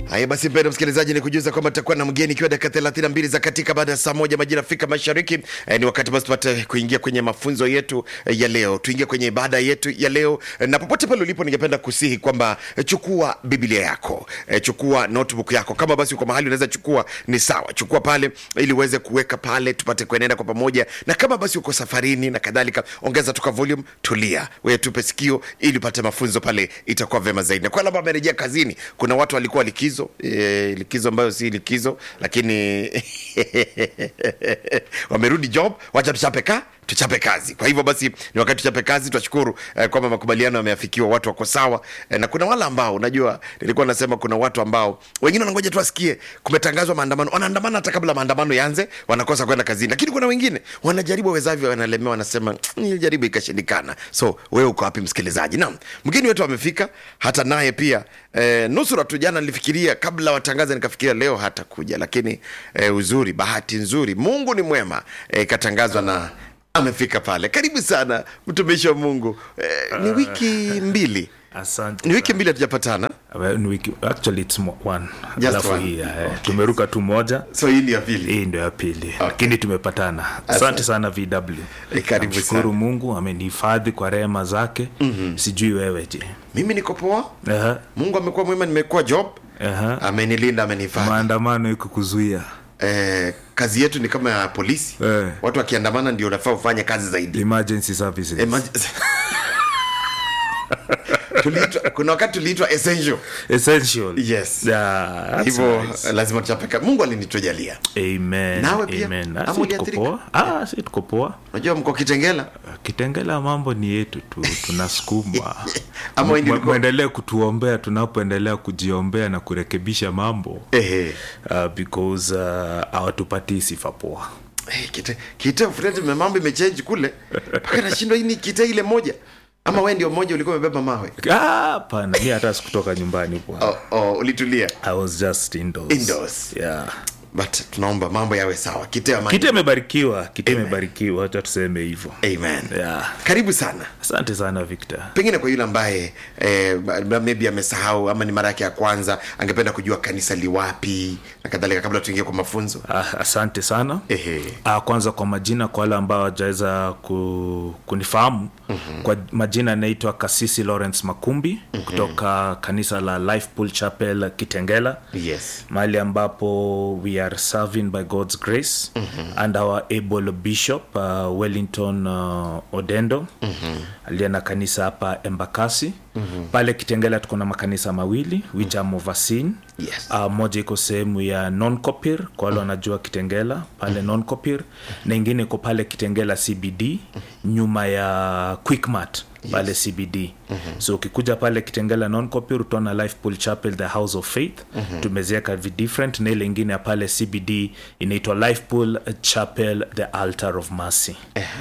Haya basi, mpendwa msikilizaji, ni kujuza kwamba tutakuwa na mgeni ikiwa dakika thelathini na mbili za katika baada ya saa moja majira Afrika Mashariki. Eh, ni wakati basi tupate kuingia kwenye mafunzo yetu eh, ya leo, tuingie kwenye ibada yetu ya leo eh, na popote pale ulipo, ningependa kusihi kwamba eh, chukua Biblia yako eh, chukua notebook yako. Kama basi uko mahali unaweza chukua, ni sawa, chukua pale ili uweze kuweka pale, tupate kuenenda kwa pamoja, na kama basi uko safarini na kadhalika, ongeza tuka volume, tulia, wewe tupe sikio ili upate mafunzo pale, itakuwa vema zaidi. Na kwa wale ambao wamerejea kazini, kuna watu walikuwa likizo e, likizo ambayo si likizo, lakini wamerudi job, wacha tuchape ka tuchape kazi. Kwa hivyo basi ni wakati tuchape kazi. Tunashukuru eh, kwamba makubaliano yameafikiwa, watu wako sawa eh, na kuna wale ambao unajua, nilikuwa nasema kuna watu ambao wengine wanangoja tu asikie kumetangazwa maandamano, wanaandamana hata kabla maandamano yaanze, wanakosa kwenda kazini. Lakini kuna wengine wanajaribu wawezavyo, wanalemewa, wanasema nilijaribu ikashindikana. So wewe uko wapi msikilizaji? Naam, mgeni wetu amefika, hata naye pia eh, nusura tu. Jana nilifikiria kabla watangaza, nikafikiria leo hata kuja, lakini eh, uzuri, bahati nzuri, Mungu ni mwema, eh, ikatangazwa na amefika pale. Karibu sana mtumishi wa Mungu. Eh, ni wiki mbili, asante ni wiki sana. mbili hatujapatana, Well, ni wiki- actually it's mo- one. Just Alafu one. hii, eh, tumeruka tu moja so hii ni ya pili. hii ndio ya pili lakini tumepatana asante sana vw Eh, karibu Namshukuru sana. mungu amenihifadhi kwa rehema zake mm-hmm. sijui wewe je Mimi niko poa, Aha, Mungu amekuwa mwema, nimekuwa job, aha. amenilinda, amenihifadhi. maandamano iko kuzuia Eh, kazi yetu ni kama ya polisi Eh. watu wakiandamana ndio unafaa ufanye kazi zaidi. emergency services Emerg- Tuliitwa- kuna wakati tuliitwa essential essential yes yeah, that's hivyo nice. lazima tuchapeka mungu alinitujalia amen Nawe pia? amen Ah, Ama si tuko uliathirika? poa ah si tuko poa unajua mko kitengela kitengela mambo ni yetu tu tunasukuma Ama wewe ndio M- ulikuwa- mwendelee kutuombea tunapoendelea kujiombea na kurekebisha mambo ehe uh, because uh, hawatupatii sifa poa Eh, kite kite friend me mambo imechange kule mpaka nashindwa hii ni kite ile moja ama wewe ndio mmoja ulikuwa umebeba mawe Ah, hapana mi hata sikutoka nyumbani bwana oh, oh, ulitulia i was just indoors. Indoors. yeah but tunaomba mambo yawe sawa kite amani kiti imebarikiwa kiti Amen. imebarikiwa hacha tuseme hivyo amen yeah karibu sana asante sana victor pengine kwa yule ambaye eh, maybe amesahau ama ni mara yake ya kwanza angependa kujua kanisa liwapi na kadhalika kabla tuingie kwa mafunzo Ah, asante sana Ehe. Ah, kwanza kwa majina kwa wale ambao wajaweza ku, kunifahamu mm-hmm. kwa majina anaitwa kasisi lawrence makumbi mm-hmm. kutoka kanisa la life pool chapel kitengela yes mahali ambapo we are serving by god's grace mm-hmm. and our able bishop uh, wellington uh, odendo mm-hmm. aliye na kanisa hapa embakasi mm-hmm. pale kitengela tuko na makanisa mawili which mm-hmm. am overseen Yes. uh, moja iko sehemu ya noncopir kwa wale wanajua kitengela pale noncopir na ingine iko pale kitengela cbd nyuma ya quickmat pale cbd mm-hmm. so ukikuja pale kitengela noncopir utaona life pool chapel the house of faith mm-hmm. tumezieka different na ile ingine ya pale cbd inaitwa life pool chapel the altar of mercy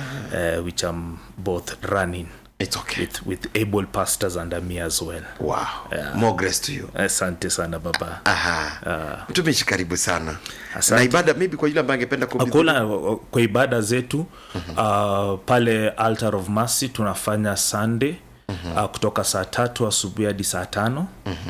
uh, which am both running it's okay with, with able pastors under me as well wow more grace to you asante sana baba aha mtumishi karibu sana Asante. na ibada maybe kwa yule ambaye angependa kuhudhuria- kula kwa ibada zetu uh, pale altar of mercy tunafanya sunday Uh, kutoka saa tatu asubuhi hadi saa tano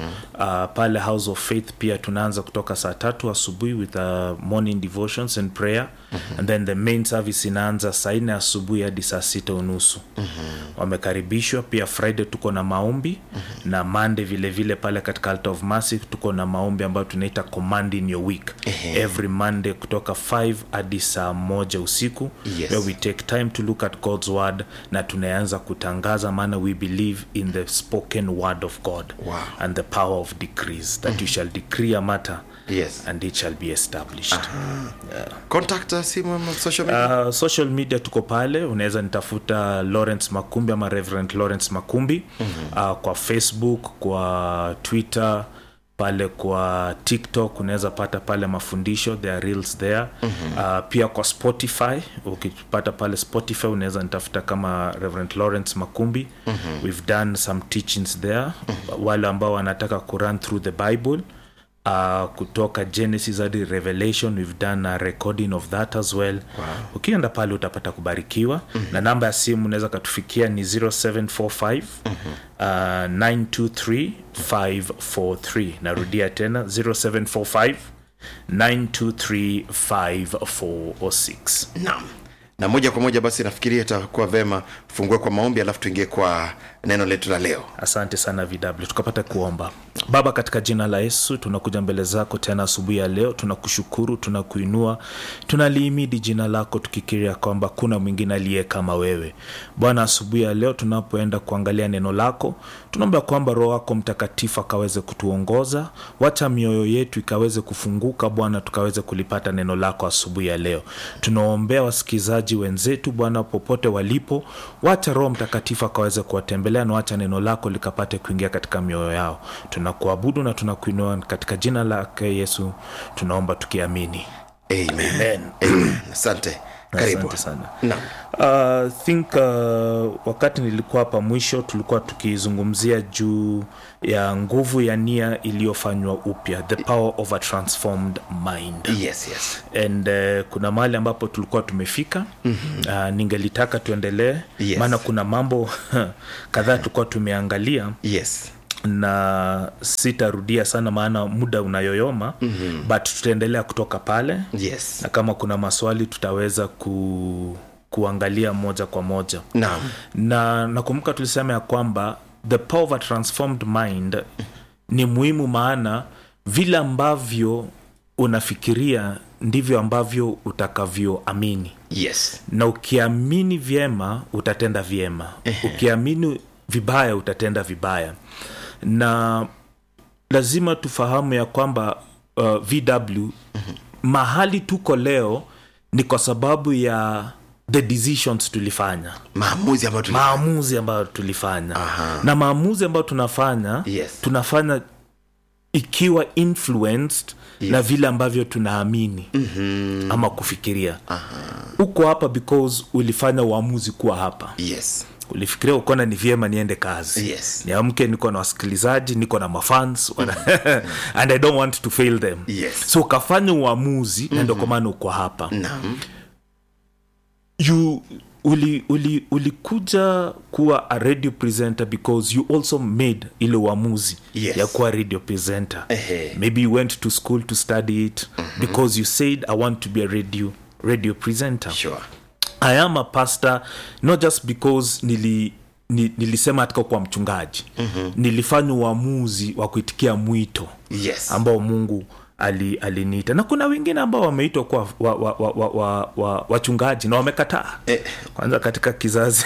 uh, pale house of faith pia tunaanza kutoka saa tatu asubuhi with uh, morning devotions and prayer and then the main service inaanza saa nne asubuhi hadi saa sita unusu wamekaribishwa pia friday tuko na maombi na monday vile vile pale katika altar of mercy tuko na maombi ambayo tunaita command in your week every monday kutoka 5 hadi saa moja usiku Yes. where we take time to look at god's word na tunaanza kutangaza maana we believe in the spoken word of god Wow. and the power of decrees that you shall decree a matter yes and it shall be established contact us simu ama social media Uh, social media tuko pale unaweza nitafuta lawrence makumbi ama reverend lawrence makumbi mm-hmm. uh, kwa facebook kwa twitter pale kwa tiktok unaweza pata pale mafundisho there are reels there mm-hmm. uh, pia kwa spotify ukipata pale spotify unaweza nitafuta kama reverend lawrence makumbi mm-hmm. we've done some teachings there mm-hmm. wale ambao wanataka kurun through the bible uh, kutoka genesis hadi revelation we've done a recording of that as well wow. ukienda pale utapata kubarikiwa mm-hmm. na namba ya simu unaweza katufikia ni 0745 mm-hmm. uh, 923 543 narudia tena 0745 923 546 naam na moja kwa moja basi nafikiria itakuwa vema tufungue kwa maombi alafu tuingie kwa neno letu la leo asante sana vw tukapata kuomba baba katika jina la yesu tunakuja mbele zako tena asubuhi ya leo tunakushukuru tunakuinua tunaliimidi jina lako tukikiria kwamba kuna mwingine aliye kama wewe bwana asubuhi ya leo tunapoenda kuangalia neno lako tunaomba kwamba roho wako mtakatifu akaweze kutuongoza wacha mioyo yetu ikaweze kufunguka bwana tukaweze kulipata neno lako asubuhi ya leo tunaombea wasikilizaji wenzetu bwana popote walipo wacha roho mtakatifu akaweze kuwatembelea na wacha neno lako likapate kuingia katika mioyo yao tunakuabudu na tunakuinua katika jina lake yesu tunaomba tukiamini amen, Amen. amen. asante karibu asante sana naam uh, think uh, wakati nilikuwa hapa mwisho tulikuwa tukizungumzia juu ya nguvu ya nia iliyofanywa upya the power of a transformed mind yes yes and uh, kuna mahali ambapo tulikuwa tumefika mm-hmm. uh, ningelitaka tuendelee Yes. maana kuna mambo kadhaa tulikuwa tumeangalia yes na sitarudia sana maana muda unayoyoma mm-hmm. but tutaendelea kutoka pale yes na kama kuna maswali tutaweza ku, kuangalia moja kwa moja naam na nakumbuka tulisema ya kwamba the power of a transformed mind ni muhimu maana vile ambavyo unafikiria ndivyo ambavyo utakavyoamini yes na ukiamini vyema utatenda vyema ukiamini vibaya utatenda vibaya na lazima tufahamu ya kwamba uh, vw mahali tuko leo ni kwa sababu ya the decisions tulifanya maamuzi ambayo tuli maamuzi ambayo tulifanya Aha. na maamuzi ambayo tunafanya Yes. tunafanya ikiwa influenced yes. na vile ambavyo tunaamini mm-hmm. ama kufikiria uko hapa because ulifanya uamuzi kuwa hapa yes ulifikiria ukona ni vyema niende kazi Yes. niamke niko na wasikilizaji niko na mafans and i don't want to fail them Yes. so ukafanya uamuzi mm-hmm. na ndio kwa maana uko hapa naam you uli uli ulikuja kuwa a radio presenter because you also made ile uamuzi Yes. ya kuwa radio presenter Ehe. maybe you went to school to study it mm-hmm. because you said i want to be a radio radio presenter sure i am a pastor not just because nili ni, nilisema hatika kuwa mchungaji mm-hmm. nilifanya uamuzi wa kuitikia mwito yes ambao mungu ali- aliniita na kuna wengine ambao wameitwa kuwa wachungaji wa, wa, wa, wa, wa, wachungaji na wamekataa Eh. kwanza katika kizazi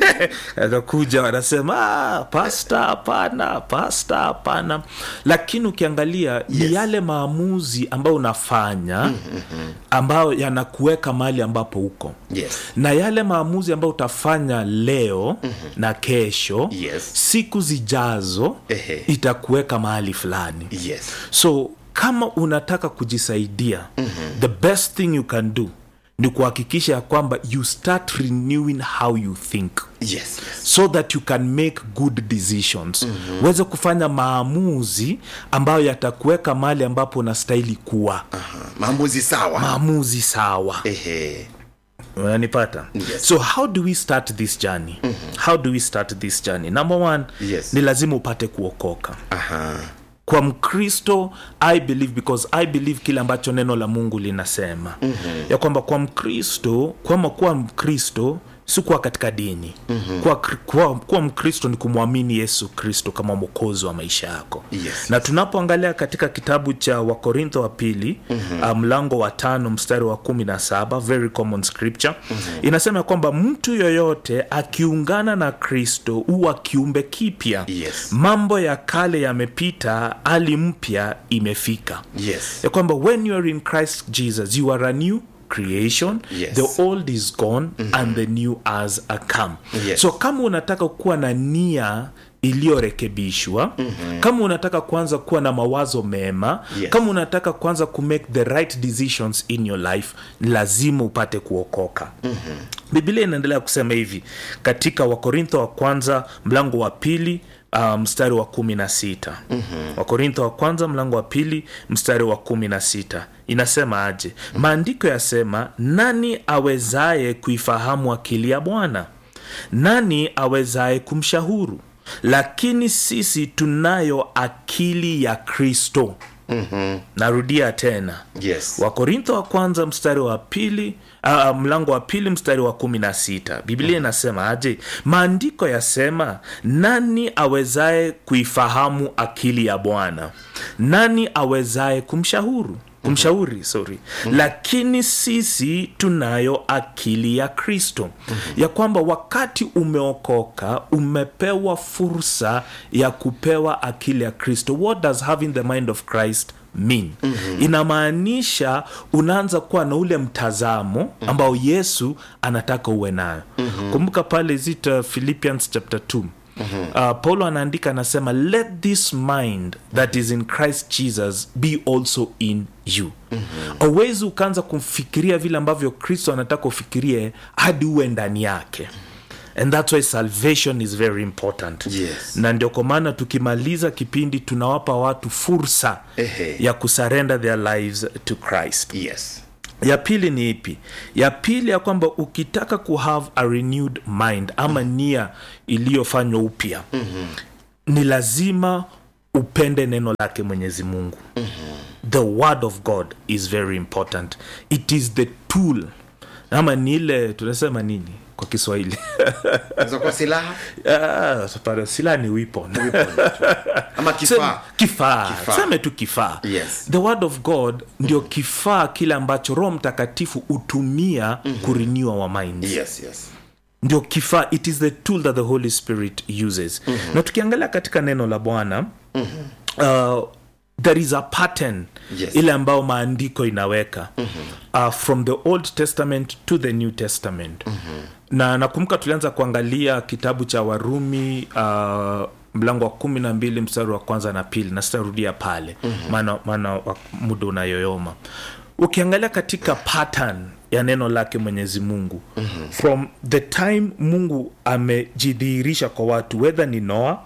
akakuja wanasema "Ah, pasta hapana pasta hapana lakini ukiangalia yes. ni yale maamuzi ambayo unafanya ambayo yanakuweka mahali ambapo uko yes na yale maamuzi ambayo utafanya leo mm-hmm. na kesho Yes. siku zijazo Ehe. itakuweka mahali fulani yes so kama unataka kujisaidia mm-hmm. the best thing you can do ni kuhakikisha ya kwamba you start renewing how you think yes yes so that you can make good decisions mm-hmm. uweze kufanya maamuzi ambayo yatakuweka mahali ambapo unastahili kuwa Aha. maamuzi sawa maamuzi sawa ehe unanipata Yes. so how do we start this journey mm-hmm. how do we start this journey number one Yes. ni lazima upate kuokoka aha kwa mkristo i believe because i believe kile ambacho neno la mungu linasema mm-hmm. ya kwamba kwa mkristo kwama kuwa mkristo si kuwa katika dini mm-hmm. kuwa, kuwa, kuwa mkristo ni kumwamini yesu kristo kama mwokozi wa maisha yako Yes. na tunapoangalia katika kitabu cha wakorintho wa pili mm-hmm. mlango wa tano mstari wa kumi na saba very common scripture mm-hmm. inasema ya kwamba mtu yoyote akiungana na kristo huwa kiumbe kipya Yes. mambo ya kale yamepita hali mpya imefika yes ya kwamba when you are in christ jesus you are a new creation Yes. the old is gone mm-hmm. and the new has a come Yes. so kama unataka kuwa na nia iliyorekebishwa mm-hmm. kama unataka kuanza kuwa na mawazo mema Yes. kama unataka kuanza kumake the right decisions in your life lazima upate kuokoka mm-hmm. biblia inaendelea kusema hivi katika wakorintho wa kwanza mlango wa pili uh, mstari wa kumi na sita mm-hmm. wakorintho wa kwanza mlango wa pili mstari wa kumi na sita inasema aje mm-hmm. maandiko yasema nani awezaye kuifahamu akili ya bwana nani awezaye kumshahuru lakini sisi tunayo akili ya kristo mm-hmm. narudia tena yes wakorintho wa kwanza mstari wa pili uh, mlango wa pili mstari wa kumi na sita biblia inasema aje maandiko yasema nani awezaye kuifahamu akili ya bwana nani awezaye kumshahuru kumshauri sorry mm-hmm. lakini sisi tunayo akili ya kristo mm-hmm. ya kwamba wakati umeokoka umepewa fursa ya kupewa akili ya kristo what does having the mind of christ mean mm-hmm. inamaanisha unaanza kuwa na ule mtazamo ambao yesu anataka uwe nayo mm-hmm. kumbuka pale zita philippians chapter 2 Mm-hmm. Uh, paulo anaandika anasema let this mind that is in christ jesus be also in you auwezi mm-hmm. ukaanza kumfikiria vile ambavyo kristo anataka ufikirie hadi uwe ndani yake and that's why salvation is very important Yes. na ndio kwa maana tukimaliza kipindi tunawapa watu fursa Ehe. ya kusurrender their lives to christ yes ya pili ni ipi ya pili ya kwamba ukitaka kuhave a renewed mind ama nia iliyofanywa upya mm-hmm. ni lazima upende neno lake mwenyezi mungu mm-hmm. the word of god is very important it is the tool ama ni ile tunasema nini kwa kiswahili Inaweza kuwa silaha Ah, pardon, silaha ni weapon ama kifaa kifaa Kifaa. seme tu kifaa Yes. the word of god ndio kifaa kile ambacho roho mtakatifu hutumia mm-hmm. kurenew our minds yes yes ndio kifaa it is the tool that the holy spirit uses mm-hmm. na tukiangalia katika neno la bwana mm-hmm. uh, there is a pattern Yes. ile ambayo maandiko inaweka mm-hmm. uh, from the old testament to the new testament mm-hmm. na nakumbuka tulianza kuangalia kitabu cha warumi uh, mlango wa kumi na mbili mstari wa kwanza na pili na sitarudia pale maana mm-hmm. maana wa- muda unayoyoma ukiangalia katika pattern ya neno lake mwenyezi mungu mm-hmm. from the time mungu amejidhihirisha kwa watu wedha ni noa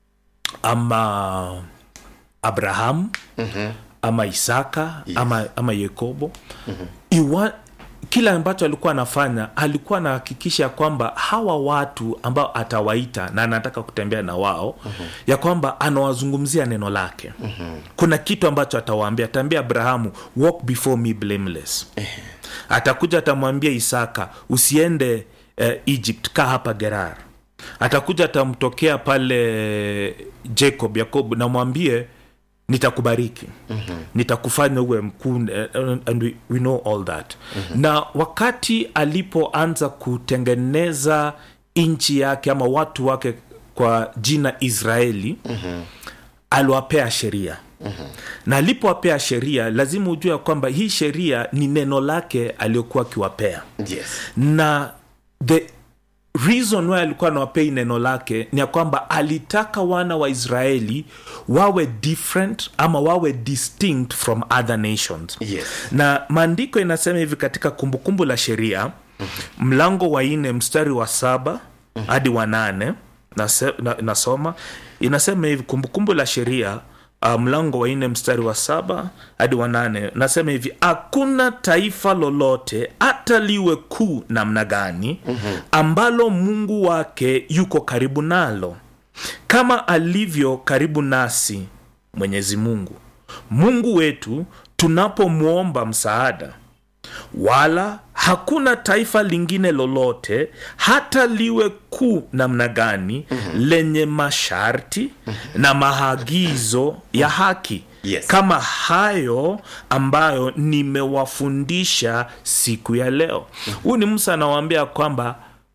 ama abrahamu mm-hmm. ama isaka yes. ama, ama yakobo mm-hmm. Iwa, kila ambacho alikuwa anafanya alikuwa anahakikisha ya kwamba hawa watu ambao atawaita na anataka kutembea na wao mm-hmm. ya kwamba anawazungumzia neno lake mm-hmm. kuna kitu ambacho atawaambia ataambia abrahamu walk before me blameless atakuja atamwambia isaka usiende eh, egypt kaa hapa gerar atakuja atamtokea pale jacob yakob namwambie nitakubariki mm-hmm. nitakufanya uwe mkuu eh, and we, we know all that mm-hmm. na wakati alipoanza kutengeneza nchi yake ama watu wake kwa jina israeli mm-hmm. aliwapea sheria Mm-hmm. na alipowapea sheria lazima ujue ya kwamba hii sheria ni neno lake aliyokuwa akiwapea yes na the reason why alikuwa anawapea hii neno lake ni ya kwamba alitaka wana wa israeli wawe different ama wawe distinct from other nations Yes. na maandiko inasema hivi katika kumbukumbu la sheria mlango wa nne mstari wa saba hadi wa nane nase- na- nasoma inasema hivi kumbukumbu la sheria uh, mlango wa nne mstari wa saba hadi wa nane nasema hivi hakuna taifa lolote hata liwe kuu namna gani mm-hmm. ambalo mungu wake yuko karibu nalo kama alivyo karibu nasi mwenyezi mungu mungu wetu tunapomwomba msaada wala hakuna taifa lingine lolote hata liwe kuu namna gani mm-hmm. lenye masharti mm-hmm. na maagizo ya haki Yes. kama hayo ambayo nimewafundisha siku ya leo huyu ni musa anawaambia kwamba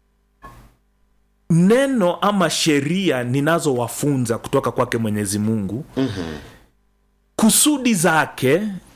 neno ama sheria ninazowafunza kutoka kwake mwenyezi mungu mm-hmm. kusudi zake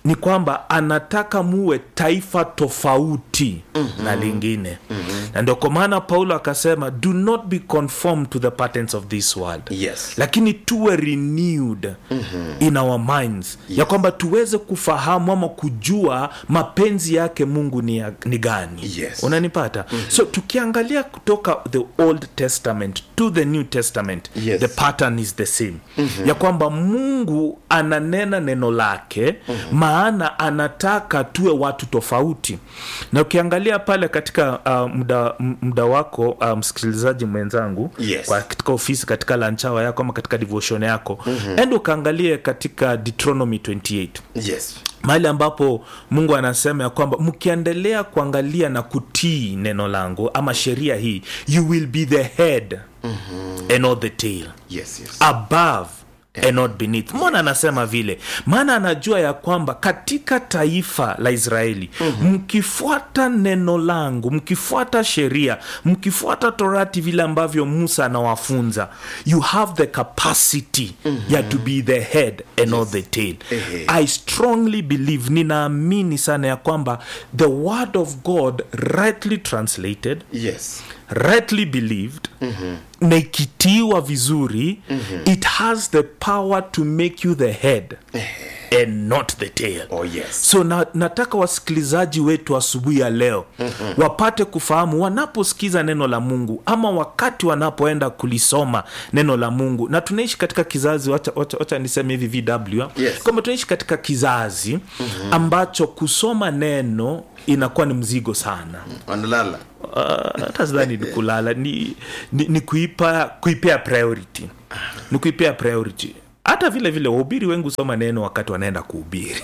ni kwamba anataka muwe taifa tofauti mm-hmm. na lingine mm-hmm. na ndio kwa maana paulo akasema do not be conformed to the patterns of this world Yes. lakini tuwe renewed mm-hmm. in our minds yes. ya kwamba tuweze kufahamu ama kujua mapenzi yake mungu ni, ya, ni gani Yes. unanipata mm-hmm. so tukiangalia kutoka the old testament to the new testament Yes. the pattern is the same mm-hmm. ya kwamba mungu ananena neno lake mm-hmm. maana anataka tuwe watu tofauti na ukiangalia pale katika uh, muda, m- muda wako uh, msikilizaji mwenzangu Yes. kwa katika ofisi katika lanchawa yako ama katika devotion yako mm-hmm. ende ukaangalie katika deuteronomy 28 yes mahali ambapo mungu anasema ya kwamba mkiendelea kuangalia na kutii neno langu ama sheria hii you will be the head mm-hmm. and not the tail yes yes above and not beneath mbona anasema vile maana anajua ya kwamba katika taifa la israeli mkifuata mm-hmm. neno langu mkifuata sheria mkifuata torati vile ambavyo musa anawafunza you have the capacity mm-hmm. ya to be the head and not the tail Ehe. i strongly believe ninaamini sana ya kwamba the word of god rightly translated yes rightly believed mm-hmm. na ikitiwa vizuri mm-hmm. it has the power to make you the head and not the tail oh yes so na, nataka wasikilizaji wetu asubuhi ya leo mm-hmm. wapate kufahamu wanaposikiza neno la mungu ama wakati wanapoenda kulisoma neno la mungu na tunaishi katika kizazi wacha, wacha, wacha niseme hivi vw Yes. kwamba tunaishi katika kizazi mm-hmm. ambacho kusoma neno inakuwa ni mzigo sana wanalala Uh, hata sidhani ni kulala ni, ni, ni kuipa kuipea priority ni kuipea priority hata vile vile wahubiri wengi husoma neno wakati wanaenda kuhubiri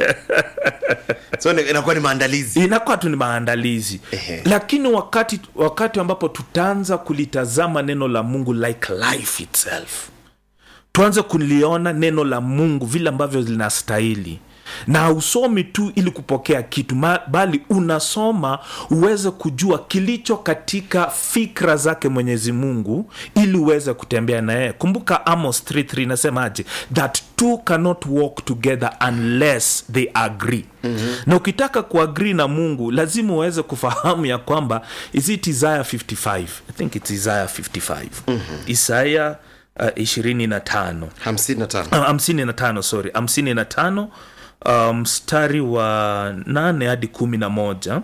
so ni- inakuwa ni maandalizi inakuwa tu ni maandalizi Ehe. lakini wakati wakati ambapo tutaanza kulitazama neno la mungu like life itself tuanze kuliona neno la mungu vile ambavyo linastahili na hausomi tu ili kupokea kitu ma, bali unasoma uweze kujua kilicho katika fikra zake mwenyezi mungu ili uweze kutembea na yeye kumbuka amos 33 inasemaje that two cannot walk together unless they agree mm-hmm. na ukitaka kuagrii na mungu lazima uweze kufahamu ya kwamba is it isaya 55 i think it's isaya 55 mm-hmm. isaya uh, 25 hamsini na tano Ah, hamsini na tano sorry hamsini na tano uh, mstari wa nane hadi kumi na moja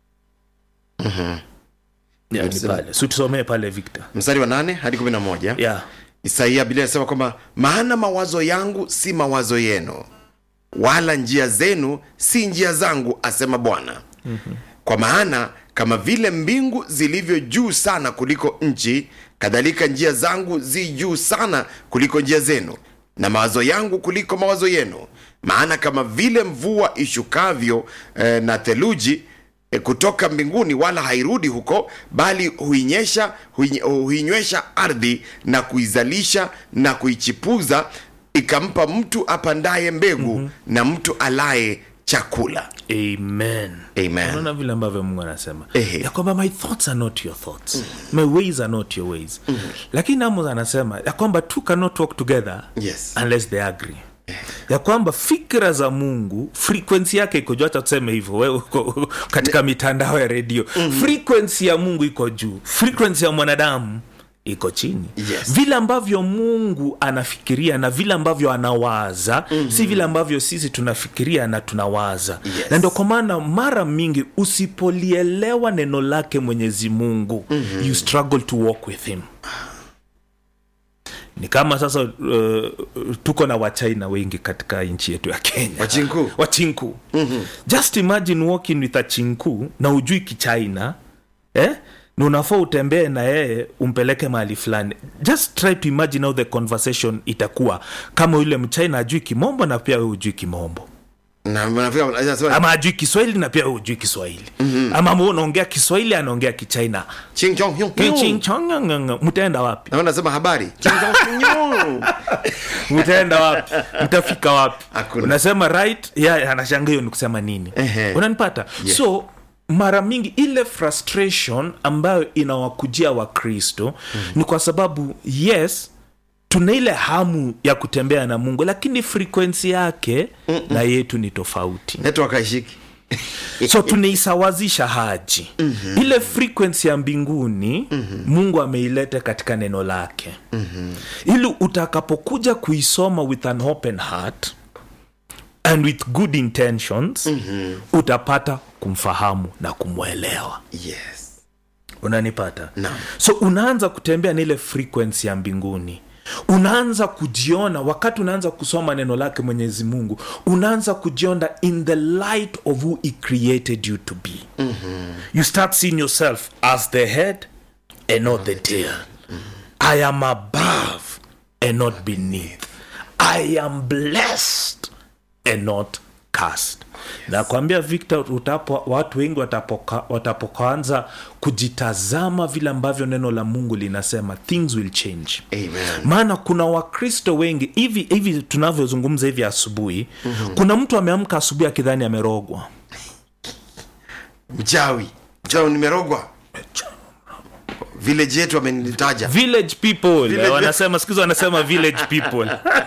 Yeah, ni pale si tusomee pale victor mstari wa nane hadi kumi na moja yeah. isaia biblia inasema kwamba maana mawazo yangu si mawazo yenu wala njia zenu si njia zangu asema bwana mm-hmm. kwa maana kama vile mbingu zilivyo juu sana kuliko nchi kadhalika njia zangu zi juu sana kuliko njia zenu na mawazo yangu kuliko mawazo yenu maana kama vile mvua ishukavyo eh, na theluji e, kutoka mbinguni wala hairudi huko bali huinyesha huinye- huinywesha ardhi na kuizalisha na kuichipuza ikampa mtu apandaye mbegu mm-hmm. na mtu alaye chakula amen Amen. unaona vile ambavyo mungu anasema Ehe. ya kwamba my thoughts are not your thoughts my ways are not your ways lakini amos anasema ya kwamba two cannot walk together Yes. unless they agree ya kwamba fikra za mungu frekwensi yake iko juu hata tuseme hivyo wewe uko katika mitandao ya redio mm-hmm. frekwensi ya mungu iko juu frekwensi ya mwanadamu iko chini Yes. vile ambavyo mungu anafikiria na vile ambavyo anawaza mm-hmm. si vile ambavyo sisi tunafikiria na tunawaza Yes. na ndio kwa maana mara mingi usipolielewa neno lake mwenyezi mungu mm-hmm. you struggle to walk with him ni kama sasa uh, tuko na wachina wengi katika nchi yetu ya kenya Wachinku. wachinku mm-hmm. just imagine walking with a chinku na ujui kichina eh? na unafaa utembee na yeye umpeleke mahali fulani just try to imagine how the conversation itakuwa kama yule mchina ajui kimombo na pia we ujui kimombo na nafika- anasema, ama ajui kiswahili na pia we ujui kiswahili mm-hmm. ama mu unaongea kiswahili anaongea kichina "Ching chong hyung hyung." Ching-chong-ngong-ngong. mtaenda wapi na wewe unasema habari "Ching chong hyung." mtaenda wapi mtafika wapi Hakuna. unasema right ya anashanga hiyo ni kusema nini Ehe. unanipata Yeah. so mara mingi ile frustration ambayo inawakujia wakristo mm. ni kwa sababu yes tuna ile hamu ya kutembea na mungu lakini frekwensi yake Mm-mm. na yetu ni tofauti network haishiki so tunaisawazisha haji mm-hmm. ile frequency ya mbinguni mm-hmm. mungu ameileta katika neno lake mm-hmm. ili utakapokuja kuisoma with an open heart and with good intentions mm-hmm. utapata kumfahamu na kumwelewa yes unanipata Naam. so unaanza kutembea na ile frequency ya mbinguni unaanza kujiona wakati unaanza kusoma neno lake mwenyezi mungu unaanza kujiona in the light of who he created you to be mm-hmm. you start seeing yourself as the head and not the tail mm-hmm. i am above and not beneath i am blessed and not cast nakwambia victor utapo watu wengi watapoka- watapokaanza kujitazama vile ambavyo neno la mungu linasema things will change Amen. maana kuna wakristo wengi hivi hivi tunavyozungumza hivi asubuhi mm-hmm. kuna mtu ameamka asubuhi akidhani amerogwa mchawi mchawi nimerogwa village yetu amenitaja village people Village- wanasema siku hizi wanasema village people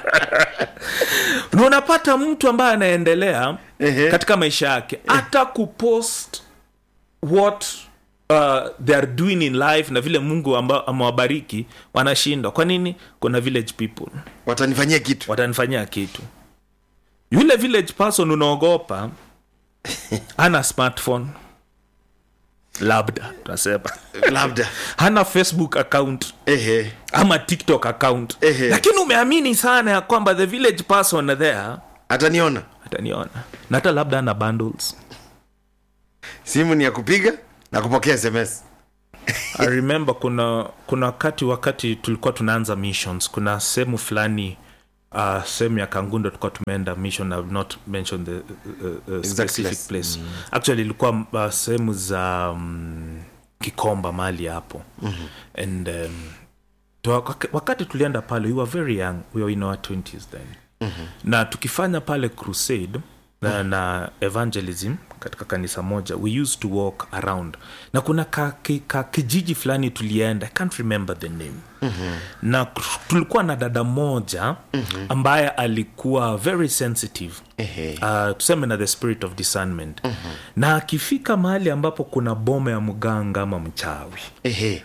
na unapata mtu ambaye anaendelea Ehe. katika maisha yake hata kupost what uh, they are doing in life na vile mungu amba- amewabariki wanashindwa kwa nini kuna village people watanifanyia kitu watanifanyia kitu yule village person unaogopa ana smartphone labda tunasema labda hana facebook account ehe ama tiktok account Ehe. lakini umeamini sana ya kwamba the village person there ataniona ataniona na hata labda ana bundles simu ni ya kupiga na kupokea sms i remember kuna kuna wakati wakati tulikuwa tunaanza missions kuna sehemu fulani uh, sehemu ya kangundo tulikuwa tumeenda mission I will not mention the uh, uh, specific place. place actually ilikuwa uh, sehemu za um, kikomba mali hapo mm-hmm. and um, tu- wak- wakati tulienda pale we were very young we were in our 20s then mm-hmm. na tukifanya pale crusade na, na evangelism katika kanisa moja we used to walk around na kuna ka, ki, ka kijiji fulani tulienda i can't remember the name mm-hmm. na k- tulikuwa na dada moja mm-hmm. ambaye alikuwa very sensitive Ehe. uh, tuseme na the spirit of discernment mm-hmm. na akifika mahali ambapo kuna boma ya mganga ama mchawi ehe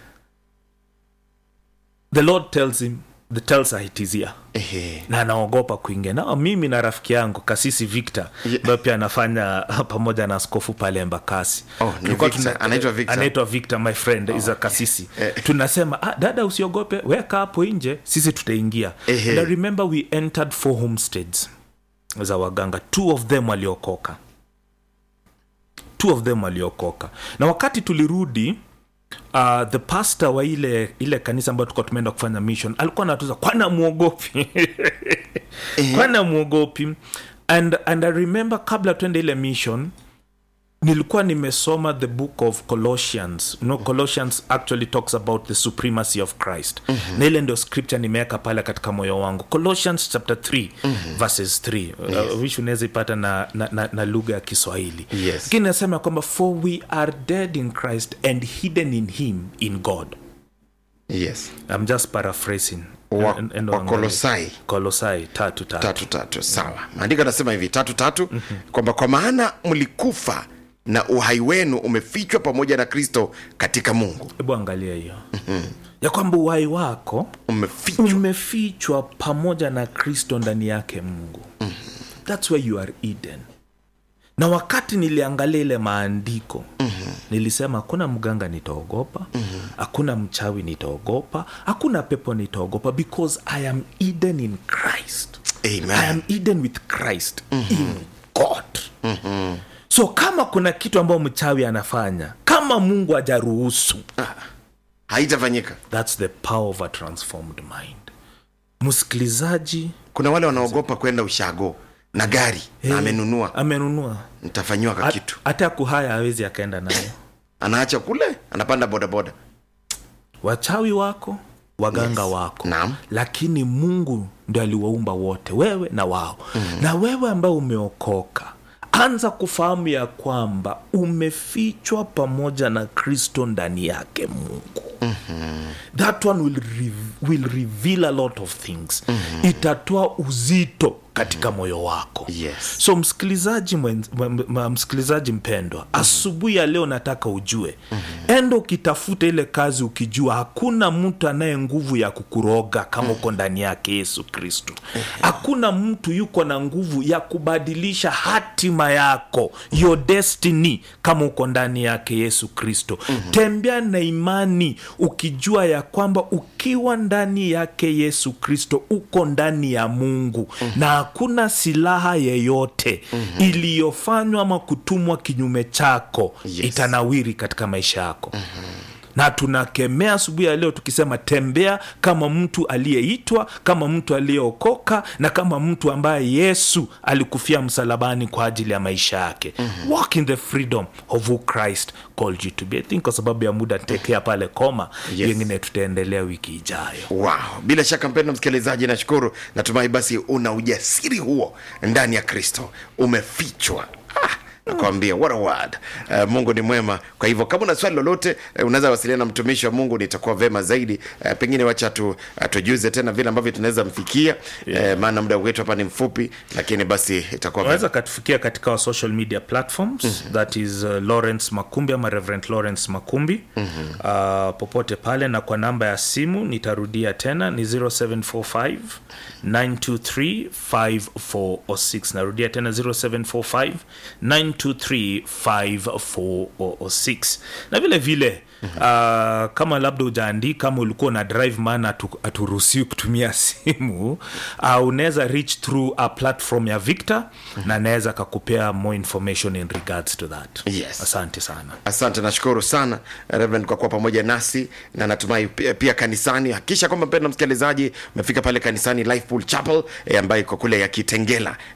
the lord tells him the tells her it is here ehe na anaogopa kuingia na mimi na rafiki yangu kasisi victor Ye- ambayo pia anafanya pamoja na askofu pale embakasi Oh, ni Tulikuwa Victor. tuna- Anaitwa Victor. anaitwa victor my friend is a kasisi Eh. tunasema ah, dada usiogope weka hapo nje sisi tutaingia Ehe. and I remember we entered four homesteads za waganga two of them waliokoka two of them waliokoka na wakati tulirudi uh, the pastor wa ile ile kanisa ambayo tulikuwa tumeenda kufanya mission alikuwa anatuza kwana amwogopi kwana amwogopi and, and i remember kabla tuende ile mission nilikuwa nimesoma the book of colossians you know, colossians actually talks about the supremacy of christ mm-hmm. na ile ndio scripture nimeweka pale katika moyo wangu colossians chapter 3 mm-hmm. verses 3 yes. uh, which unaweza ipata na, na, na, na lugha ya kiswahili Yes. lakini nasema kwamba for we are dead in christ and hidden in him in god yes i'm just paraphrasing Wa- En- en- wa Kolosai. kolosai tatu tatu tatu tatu sawa maandiko anasema hivi tatu tatu kwamba kwa maana mlikufa na uhai wenu umefichwa pamoja na kristo katika mungu hebu angalia hiyo ya kwamba uhai wako umefichwa umefichwa pamoja na kristo ndani yake mungu thats where you are eden na wakati niliangalia ile maandiko mm-hmm. nilisema hakuna mganga nitaogopa hakuna mm-hmm. mchawi nitaogopa hakuna pepo nitaogopa because i am eden in christ Amen. i am eden with christ mm-hmm. in god mm-hmm. so kama kuna kitu ambayo mchawi anafanya kama mungu ajaruhusu haitafanyika thats the power of a transformed mind msikilizaji kuna wale wanaogopa kwenda ushago na gari na amenunua amenunua nitafanyiwa ka Hat- kitu hata kuhaya hawezi akaenda nayo anaacha kule anapanda bodaboda wachawi wako waganga yes. wako Naam. lakini mungu ndio aliwaumba wote wewe na wao mm. na wewe ambaye umeokoka anza kufahamu ya kwamba umefichwa pamoja na kristo ndani yake mungu that one will, re- will reveal a lot of things itatoa uzito katika moyo wako Yes. so msikilizaji mwen- m- m- msikilizaji mpendwa asubuhi ya leo nataka ujue enda ukitafuta ile kazi ukijua hakuna mtu anaye nguvu ya kukuroga kama uko ndani yake yesu kristo hakuna mtu yuko na nguvu ya kubadilisha hatima yako your destiny kama uko ndani yake yesu kristo tembea na imani ukijua ya kwamba ukiwa ndani yake yesu kristo uko ndani ya mungu na hakuna silaha yeyote iliyofanywa ama kutumwa kinyume chako Yes. itanawiri katika maisha yako na tunakemea asubuhi ya leo tukisema tembea kama mtu aliyeitwa kama mtu aliyeokoka na kama mtu ambaye yesu alikufia msalabani kwa ajili ya maisha yake mm-hmm. walk in the freedom of who christ called you to be i think kwa sababu ya muda ntekea pale koma Yes. yengine tutaendelea wiki ijayo wow bila shaka mpendo msikilizaji nashukuru natumai basi una ujasiri huo ndani ya kristo umefichwa ah, nakwambia what a word uh, mungu ni mwema kwa hivyo kama una swali lolote uh, unaweza wasiliana na mtumishi wa mungu nitakuwa vema zaidi uh, pengine wacha tu, uh, tujuze tena vile ambavyo tunaweza mfikia yeah. uh, maana muda wetu hapa ni mfupi lakini basi itakuwa vema. unaweza katufikia katika our social media platforms mm-hmm. that is uh, lawrence makumbi ama reverend lawrence makumbi mm-hmm. uh, popote pale na kwa namba ya simu nitarudia tena ni 0745 923 5406 narudia tena 0745 923 5406 na vile vile Uh, kama labda ujaandika ama ulikuwa na drive maana atu- haturuhusiwi kutumia simu uh, unaweza reach through a platform ya victor na anaweza kakupea more information in regards to that Yes. asante sana asante nashukuru sana reverend kwa kuwa pamoja nasi na natumai pia, pia kanisani hakikisha kwamba mpendo msikilizaji umefika pale kanisani lifepool chapel e, ambayo iko kule ya kitengela